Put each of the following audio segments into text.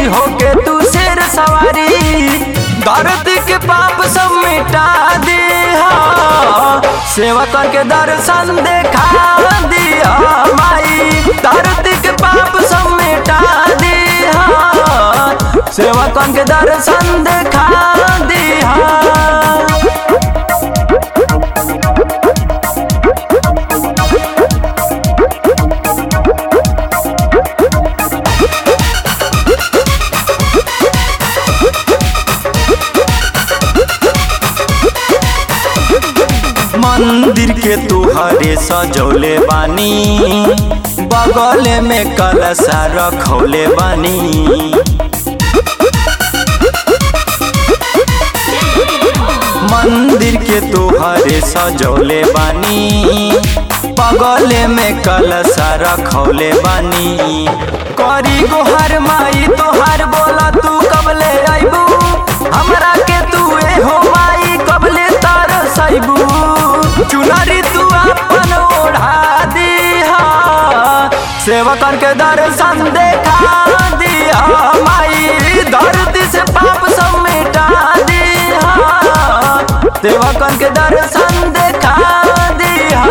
होके तू शेर सवारी धरती के पाप सब मिटा दे सेवा करके दर्शन देखा दिया माई धरती के पाप सब मिटा दे सेवा करके दर्शन देखा दिया मंदिर के तुहरे सजौले बानी बगल में कलशा रखौले बानी मंदिर के तुहरे सजौले बानी बगल में कलशा रखौले बानी करी गोहर माई तोहार बोला तू कबले आइबू हमरा के तू ए हो माई कबले तार सैबू चुनरी तू अपन ओढ़ा दीहा सेवकन के दर्शन देखा दिया माई धरती से पाप सब मिटा दिया सेवकन के दर्शन देखा दिया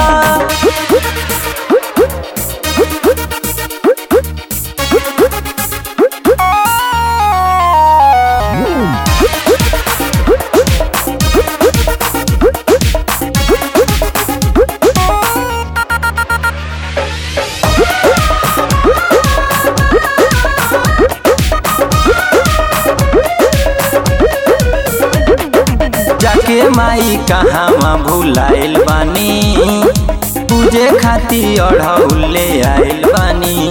जाके माई कहाँ भुलाइल बानी पूजे खाती अढ़ौले आइल बानी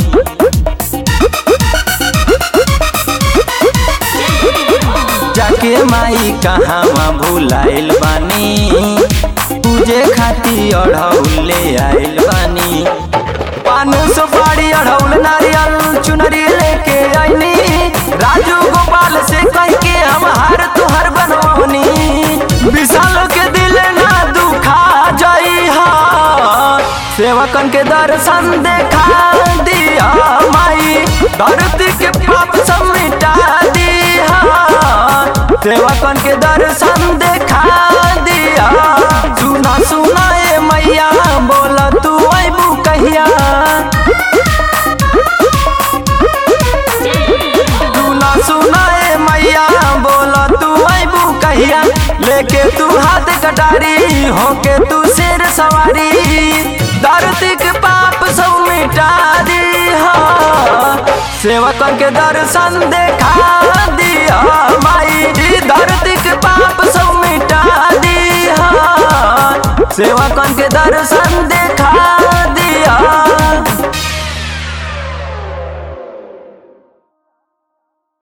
जाके माई कहाँ भुलाइल बानी पूजे खाती अढ़ौले आइल बानी पान सुपारी अढ़ौल नारियल चुनरी लेके आईनी राजू गोपाल से कह के हम हार तुहर बनवनी विशाल के दिल ना दुखा जाई हा सेवकन के दर्शन देखा दिया माई धरती के पाप सब मिटा दिया सेवकन के दर्शन देखा दिया सुना सुना ए मैया बोला तू अबू कहिया सुना सुना ए मैया बोला तू अबू कहिया लेके तू हाथ कटारी होके तू शेर सवारी धरती के पाप सब मिटा दी सेवकन के दर्शन देखा दी